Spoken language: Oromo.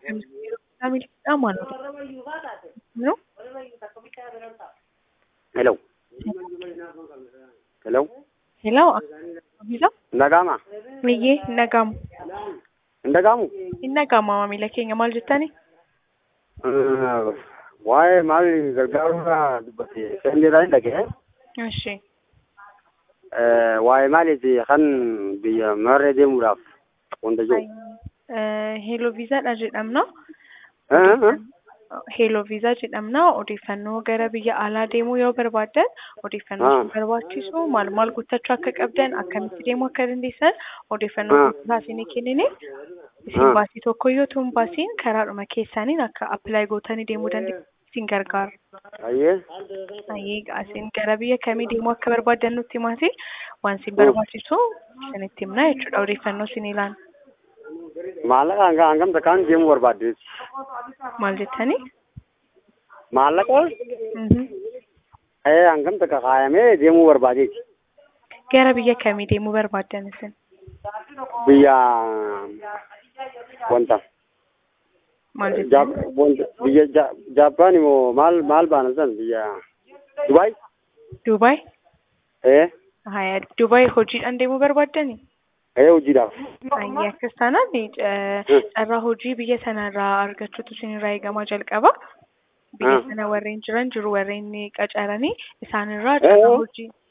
Miidhaan maal no? Hello. Hello. Hello, Bisa? Ndagama. Miyyee hin dhaga'amu. Ndagamu. Hin dhaga'amu maamila keenya maal jettani? Waa'ee maal gargaaruudhaa dubbate seendeedhaan hin dhaga'e. Ishi. Waa'ee maaliiti kan biyya marree deemuudhaaf wanta jiru. Heeloo viizaadha jedhamna. Heeloo viizaa jedhamna. Odeeffannoo gara biyya alaa deemuu yoo barbaaddan odeeffannoo isin barbaachisu maal maal guuttachuu akka qabdan akkamitti deemuu akka dandeessan odeeffannoo guutuusaa isinii kennine isin baasii tokko yoo ta'u baasiin karaadhuma keessaniin akka appilaayi gootanii deemuu dandeessan isin gargaara. Ayyee. Ayyee isin gara biyya kamii deemuu akka barbaaddan nutti himaati waan isin barbaachisu isinitti himna jechuudha odeeffannoo isin ilaala. Maallaqa hanga hangamta kaan deemuu barbaaddees. Maal jettanii? Maallaqa hangamta kakaayamee deemuu barbaadeeti. Gara biyya kamii deemuu barbaaddan isin? Biyya wanta. Maal Jaap- jettanii? wanta- Biyya Ja- Jaappaan immoo maal maal baana san biyya Dubaay? Duubaay? Ee Haya, Duubaay hojiidhaan deemuu barbaaddani? ee hojiidhaaf. Ayyee akkas taanaan carraa hojii biyya sanarraa argachuutu isinirraa eegamaa jalqaba. Biyya Ah. sana warreen jiran jiru warreen qacaranii isaanirraa Eh. carraa hojii